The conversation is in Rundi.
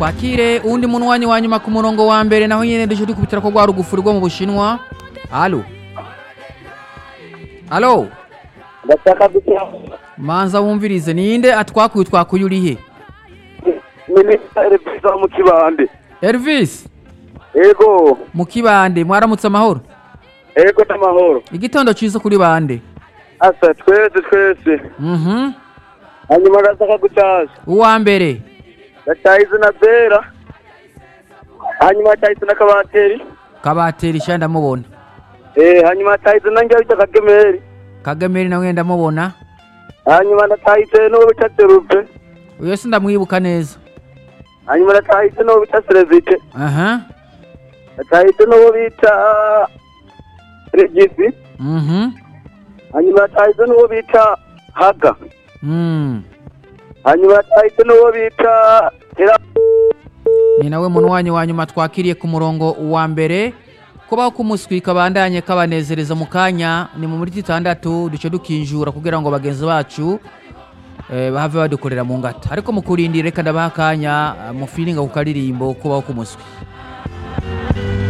twakire uwundi munywanyi wa nyuma ku murongo wa mbere naho nyene duce dukubitira ko rwa rugufuri rwo mu bushinwa alo alo ndashaka gukira manza wumvirize ninde atwakuye twakuye urihe minisitiri perezida mu kibande elvis ego mu kibande mwaramutse amahoro ego n'amahoro igitondo ciza kuri bande asa twese twese mhm hanyuma ndashaka gutaza uwa mbere ndatahize na bera hanyuma atahize na kabateri kabatera isha ndamubona eh hanyuma atahize na njya bita kagemeri kagameri nawe ndamubona hanyuma ndatahize n'uwo bita serupe uyo si ndamwibuka neza hanyuma ndatahize n'uwo bita serevite aha ndatahize n'uwo bita regisi mhm hanyuma ndatahize n'uwo bita haga mm hanyuma ndatahize n'uwo bita Hera- ni nawe munywanyi wa nyuma twakiriye ku murongo wa mbere kubaho kumuswi kabandanye kabanezereza mu kanya ni mu minota itandatu duce dukinjura kugira ngo bagenzi bacu eh, bahave badukorera mu ngata ariko mu kurindira reka ndabaha akanya eh, mufiringa ku karirimbo kubaho kumuswi